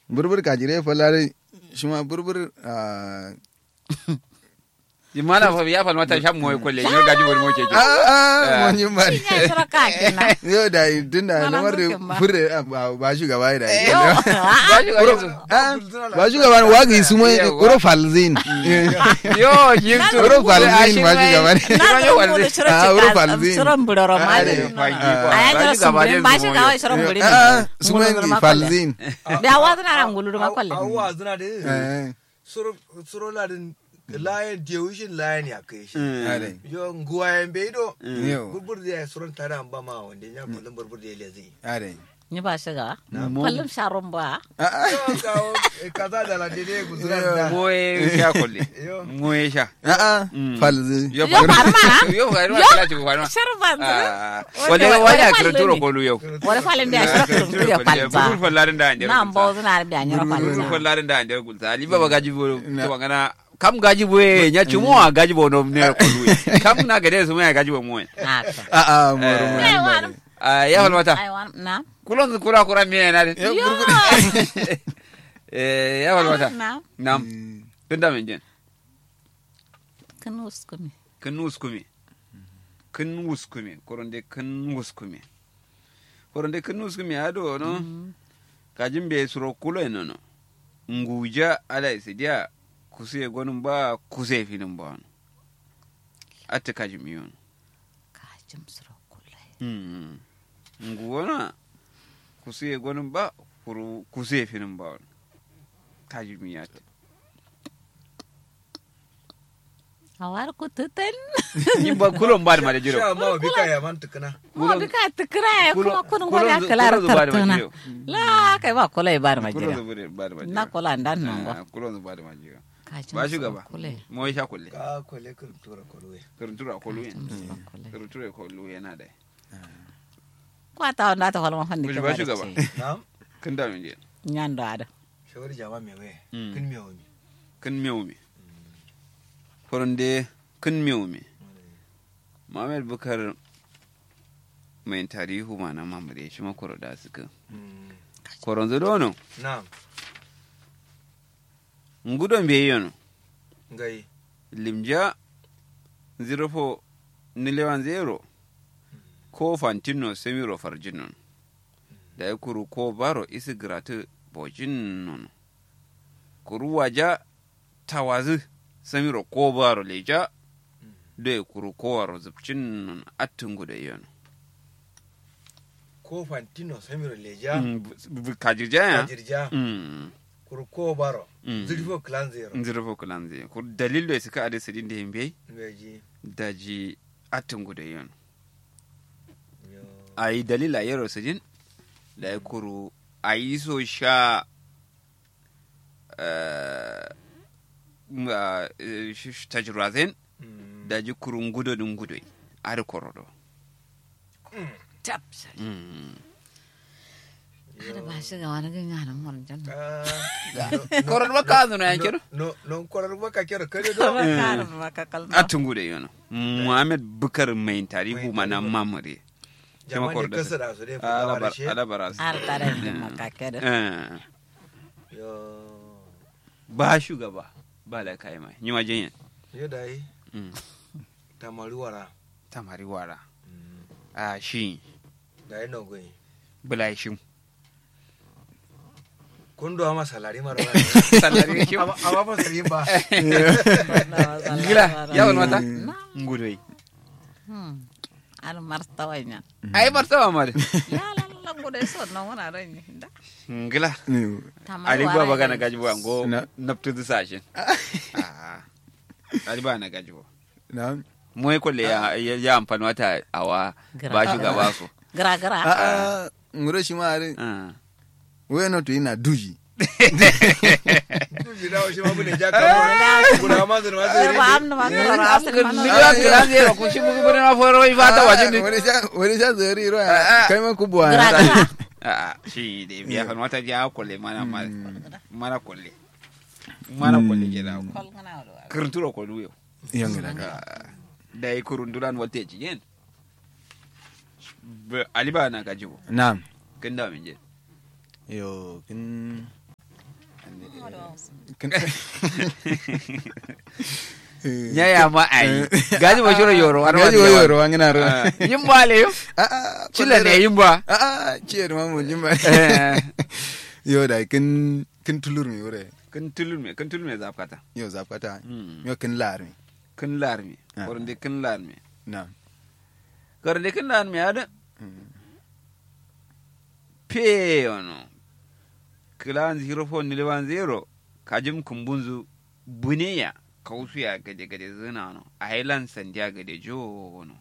burbur kajire falare shima burbur ah Imana fa ya falmata shan moye kolle yo gaji wani moke ke. ah mun yi mari Ina shira ka kenan. yo da tunda Malam lamar da Zukin ba. fure ah, ba ba shugaba da Yo. Gaji wani su. Ah, ba shugaba ne wagi su mai Yawa. uro falzin Yo yin su. uro falzin ba shugaba ne Na ga mu da shira Ah, wurin cika falzi. shirin buroro ma Ah, ne. eh. A ya jira sun buri ba shi kawai shirin buri. ah su mai falzin Da wa zuna ran gulu ma kwalle. awwa zina da eh suro suro ladin layan dewishin layan ya kai shi are yo nguwayen bai do yo burbur da ya suron tare an ba ma wanda ya kullum burbur da ya lezi are Ni ba shiga. Kullum sharon ba. ah ah yo kawo eh, kaza da lande ne guzuran da Moye sha kolle. yo Moye sha. ah Mm. falzin Yo Yo farma. Yo farma Yo. kala ci farma. Sharban. Ah, Wanda- wanda wanda wani a falle kirturo ne. kolu yau. Wani falin da ya shira kurum ya Buru kwalza. fallarin da anjera. Na mbo zuna da nyara Buru kwalza. fallarin da anjera gulta. Ali baba gaji bo Na. to magana kam gaji bo e nya chumo a gaji bo no ne kolu. e. Kam na gade su mai gaji bo mo. e. Haka. ah ah moro Eh. Ai, moro wani- Ah ya falmata. ai, wani- na. Kulon su kura kura miye na din. Yo, Yo. Eh ya falmata. Na. Nam. Tun da min jin. Kan uskumi. Kin wuskume. Kin wuskume. Koronde kin wuskume. Koronde kin wuskume ado no. Kajin be suro kulo eno no. Nguja ala isidia kusiye gonun ba kusiye finin ba no. Atte kajin yon. Kajim sura kulle. Mm. Nguwana kusiye gonun ba kuru kusiye finin ba no. Kajin yate. Awar ku tutan. Yimba kulon ba da ma da jiro. sha ma bi ka ya man tukuna Mo bi ka tukra ya kuma kunun kulon gola zu- kalar kulon zu ba da ma tartuna. jiro. La kai ba kula ba ma Kulon jira. zu ba da ma jiro. Na kula ndan nan ba. Ah, Kulon zu ba da ma jiro. Kajim ba sura shugaba Kule. mo sha kulle ka kwale kan tura kwalwe karuntura ko luyen Kajim sura kule. karuntura ko luyen na dai Kwata wanda ta kwalma fanni Kuji ke ba ba shugaba. na'am kan da min je Nyando ada. shawari jama me we Mm. kin me wani kan mewu me foronde kan mewu me Muhammad Bukar mai tarihu ma na mamure shi makoro da suka koronzo dono na'am ngudon be yono ngai limja 04 nilewan zero ko fantino semiro farjinon da ya kuru ko baro isi gratu bojin nono kuru waja tawazi semiro ko baro leja da ya kuru ko waro zubcin nono attungu da yono ko fantino samiro leja kajirja ya kajirja Mm, kurko baro Mm. zirfo clan zero zirfo kulanzi kuru dalil da suka adi sidin da himbe meji daji attungu da yono yo a yi dalila yaro sujin da ya kuru a yi so sha eh, m- ah, eh, sh- sh- tajirazen Mm. da ji kurun gudo din gudo a da korodo Tap. Ada ba shi ga wani ganya nan mun jan. Ah, korodo ba ka zuna ya kiro no no korar baka kira kare do Ba ka ba ka kalma. a tungu da yana muhammad bukar mai tarihu mana mamare jama ne korodo kasa da su dai fadawa da shi alabara Har tare da makaka da. yo ba shugaba ba da kai mai yi majen yo dai yan tamari wara tamari wara a shi dai no goyi bulashin kun do ma salari mara Salari shi. amma amma ba sai ba gila ya wani mata ngudoi Hmm. Ar martawa nya. ai martaba ma da La la la gode so no wana ran ni. Da. ngila Tamar ali wara ba baga na ya- gaji ba ngo Na- naptu du sashin Ah. ali ba na gaji ba na mu ko le ya ya ya amfani wata awa Gra- ba shugaba so Gra gra. a a ngoro shi ma are Ah. we no to ina duji bi dawo shi ma bune ja ka kuna ma zan ma Er zan ba amna ma gra gra asin Ni man. da kira zero ku shi mu bari ma foro wai fata waje ni wani sha wani sha zari ro Ah, ah. kai ma ku buwa Gra gra. a shi da biya fan wata ja ko le mana ma mana ko le mana ko le jira ko Kol ngana wa. kurnturo ko luyo yan ga daga da yi kurunduran wata ci yen ali ba na gaji bo na'am kin da min je yo kin kin nya ya ma ai gaji ba shiro yoro war gaji wa yoro wangina ro yin ba le a a chila ne yin ba a a ciyar ma mu jin ba Eh, yo da kin kin tulur mi wore kan tulur me kan tulur me zafkata yo zapata Mm. yo kin lar mi kan lar me Ah. kornde kan lar me na kornde kan lar me ada Mm. pe ono kilan zero four nile one zero kajim kumbunzu buneya kausuya gade gade zina no island sandiya gade jo no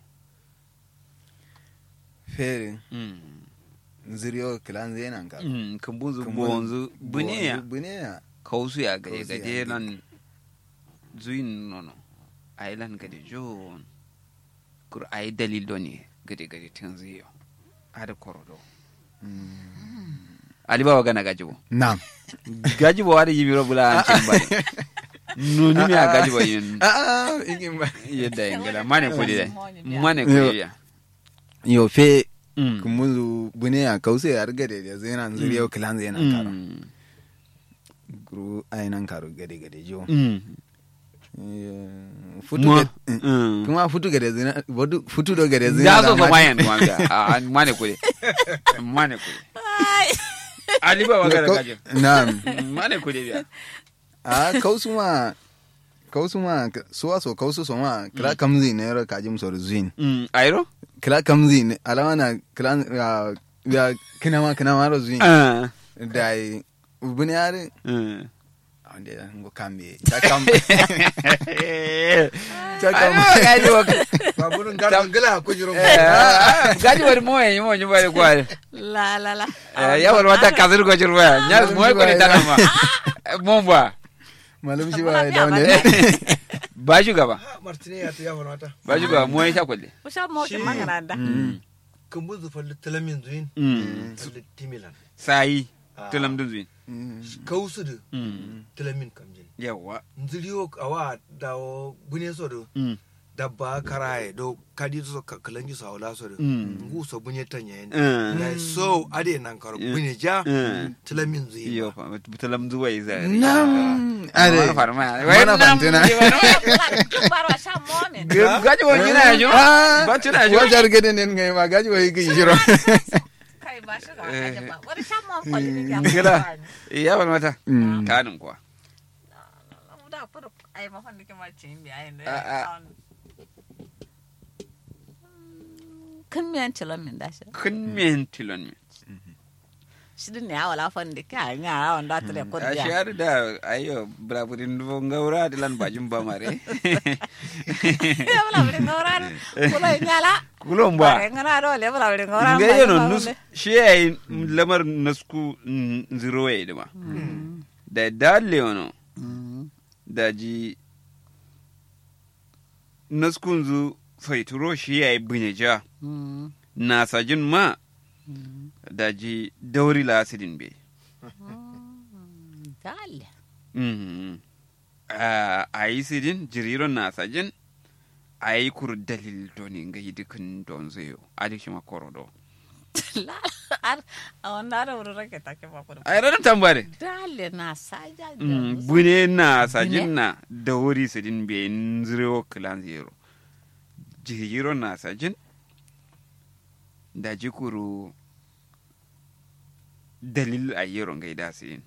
fere mm. ziriyo kilan zenan ka mm. kumbunzu Kumbun- bonzu buneya buneya kausuya gade Kausuya gade gade. nan zuin nono island gade jo no. kur ay dalil doni gade gade tanziyo ada korodo alibawa gana gajibo nam gajibo wada yimiro bula an cembari nuni mi a gajibo yin a a igin ba yedda ingila mane kudi dai Yo. mane kudi ya yo fe Mm. kumuzu buneya kause yar gade da zenan ziriyo kilan zenan karo Mm. guru ainan karo gade gade jo Mm. Eh, futu Mo. gade- eh, Mm. kuma futu gade zina wadu futu do gade zina da so so ma- mayan duwan ga a mane kudi mane kudi alibawa gana Ko- gajibo Naam. mane kudi biya a kausu ma kausu ma suwa so kausu so ma kira kamzi ne ro kajim so zuin Mm. ayro kira kamzi ne alama na kira ya ya kina ma kina ma ro zuin Ah. dai ubuni are Mm. ande ngo kambe ta kam ta kam Alibawa gajibo baburin garan gala ko jiro gajibo moye mo nyubale kwale La la la. yawar wata kasir ko jirwa nya mo ko ni tanama mon ba malum shi Wala ba biya da ba. ne ba shugaba martine ya ta yafa mata ba shugaba mo ya sha kwalle Usha mo ki Shi- mangaranda. kan buzu falli talamin zuin Mm. falli timilan sai Ah. tulam dun zuin kausu da Mm. talamin kamjin yawa nziriyo awa dawo gune so do Mm. dabba karaye do kadi so ka- kalangi so awla so do Mm. ngu so bunye tanya yen Mm. da so ade nan karo Mm. bunye ja Mm. talamin zuin iyo fa tulam zuwai zai nam are are farma Mana fantina. Bara sha mo ne. gaji wa gina ya jo Ah, ba tuna jo wajar gade ne ngai ma gaji wa yi shiro Kai ba shi ga kaje ba. Wani sha mo ko ni ya. gila ya ban mata Mm. kanin kuwa Da furu ai ma fandi ke ma cin bi ai ne. Ah, ah. Kan miyan cilon min da shi. kun men tilon mi Shi din ne awala fandi ka nya awon da tare ko a dia. shiyar da ayo braburin dubo ngaura dilan bajin ba mare Ya bala bari ngoran. Kula nyala. kulon ba Bare ngana do le bala bari ngoran. nga yeno nus shi yayi lamar nasku zero yayi dima da dalle ono da ji naskun zu faituro shi yayi binyeja na sajin ma da ji dauri la asidin be Dale. Mhm. a a yi sidin jiriron na sajin a yi kur dalil doni nga yi dukkan don zayo adi shi makoro do La ar awon da wuri rake take ba kudu. a yi ranar tambare Dale na saja. Mm, bune na sajin na da wuri sidin be nzirewo kilan zero jiriron na sajin da jikuru dalil a yi ronga da sidin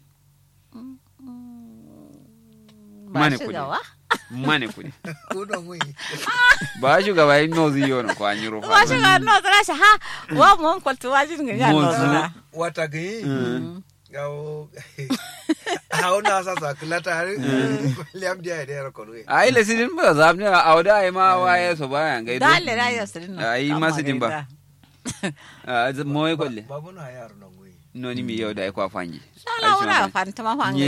Ba Mane shi kudi. gawa. mane kudi ko don wi ba shugaba yi nozi yi wani kwa nyiro Ba shi ga no zara shi ha wa mon ko tu wajin ga ya no Mo zara. wata gayi gawo hawo na sa sa kulata har liam dia da yara kono a yi lasidin ba za mu a auda a yi ma waye so ba yan gaido Dale da ya sirin no. Ai, Amma masu din ba. gaida. a mo yi kwalle babu na yaro nan wi noni mi yau da ya kwa fangi Sala wura fantama fanga